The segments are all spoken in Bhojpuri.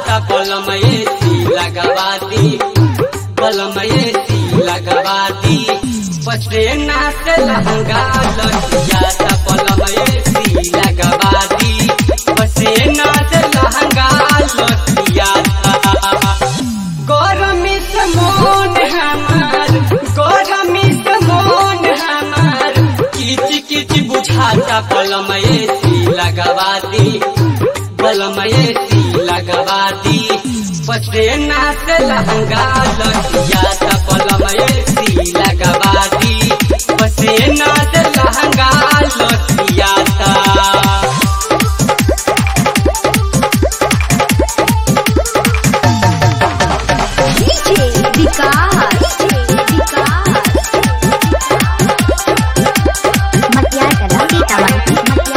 बुझाता बलमयसी लगवादी बलमयसी लगवादी पसेना से लहंगा लगियाता बलमयसी लगवादी पसेना से लहंगा लगियाता गरमी से मोन हमार गरमी से मोन हमार किच किच बुझाता बलमयसी लगवादी बलमयसी लगवादी पसेना से लहंगा लगियाता बलमयसी लगवादी पसेना से लहंगा लगियाता डीजे विकास मटियार कला सीतामढ़ी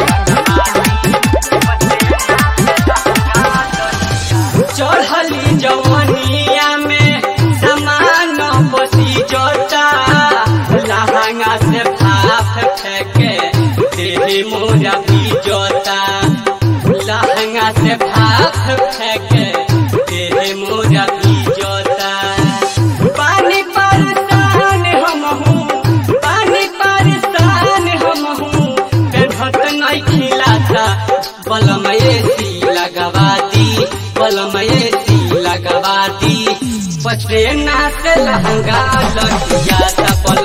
चढ़ली जवनिया में समान बसी जोता लहंगा से भाप फेंके तेरे मोरा भी जोता लहंगा से भाप फेंके तेरे मोरा भी जोता पानी परेशान हम हूँ पानी परेशान हम हूँ पेन्हत नहीं खिलाता बलमयसी लगवादी बलमयसी लगवादी पसेना से लहंगा लगियाता बल